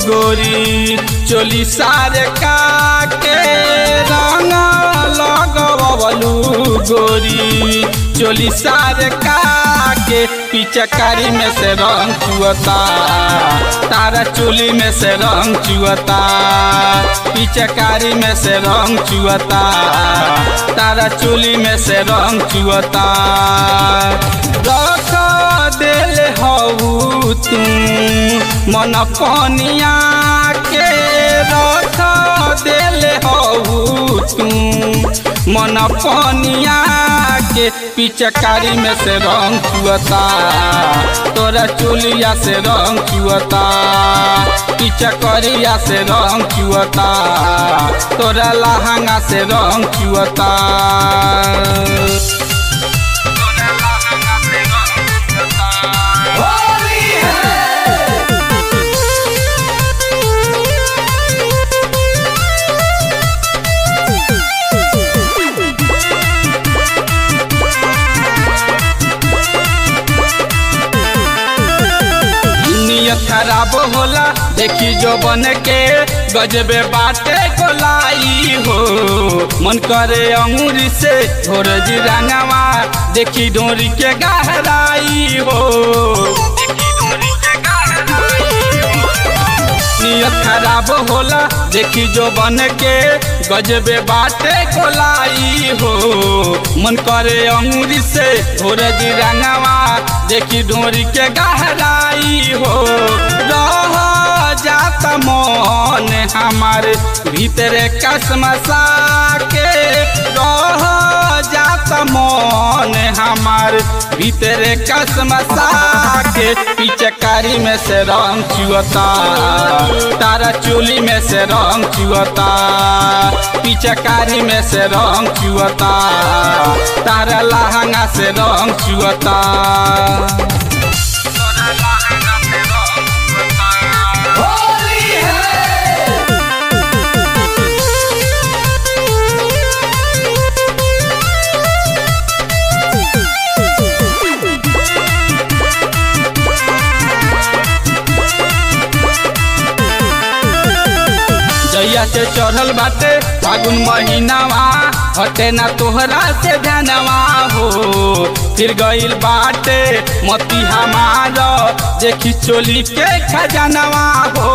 गोरी चोली सारे काके रंग लगवलू गोरी चोली सारे काके पिचकारी में से रंग चुअता तारा चोली में से रंग चुअता पिचकारी में से रंग चुअता तारा चोली में से रंग चुअता रख दिल हऊ तू मन पनिया के रख दिल हऊ तू मन पनिया के पिचकारी में से रंग चुअता तोरा चोलिया से रंग चुअता पिचकरिया से रंग चुअता तोरा लहंगा से रंग चुअता नियत खराब होला देखी जो बन के गजबे बाटे गोलाई हो मन करे अंगूरी से घोर रंगवा देखी डोरी के गहराई हो नियत खराब होला देखी जो बन के गजबे बाटे कोलाई हो मन करे अंगूरी से घोर रंगवा देखी डोरी के गहराई हो रह जात मन हमार भीतरे कसमसा के रह जात मन हमार भीतरे कसमसा के पिचकारी में से रंग चुअता तारा चोली में से रंग चुअता पिचकारी में से रंग चुअता तारा लहंगा से रंग चुअता जैया से चढ़ल बाटे फागुन महीनावा हटे ना तोहरा से ध्यानवा हो फिर गइल बाटे मती हमार देखी चोली के खजानवा हो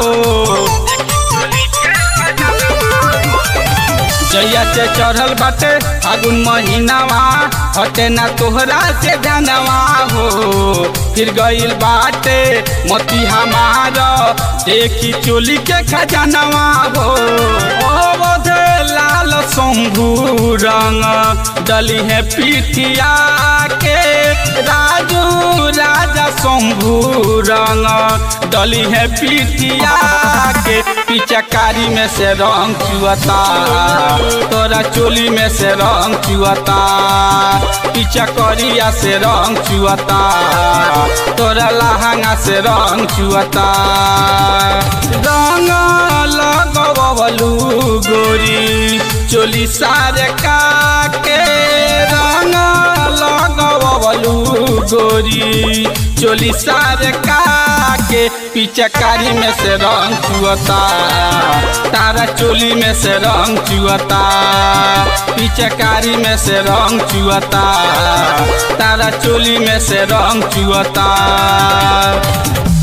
जैया से चढ़ल बाटे फागुन महीनावा हटे ना तोहरा से ध्यानवा हो फिर गइल बाटे मती हमार देखी चोली के खजानवा हो अवध लाल शंभू रंग डली है पिठिया के राजू राजा शंभू रंग डली है पिठिया के पिचकारी में से रंग चुअता तोरा चोली में से रंग चुअता पिचकरिया से रंग चुअता तोरा लहंगा से रंग चुअता रंग लगवलू गोरी चोली सारे काके रंग लगवलू गोरी चोली सारे काके पिचकारी में से रंग चुअता तारा चोली में से रंग चुअता पिचकारी में से रंग चुअता तारा चोली में से रंग चुअता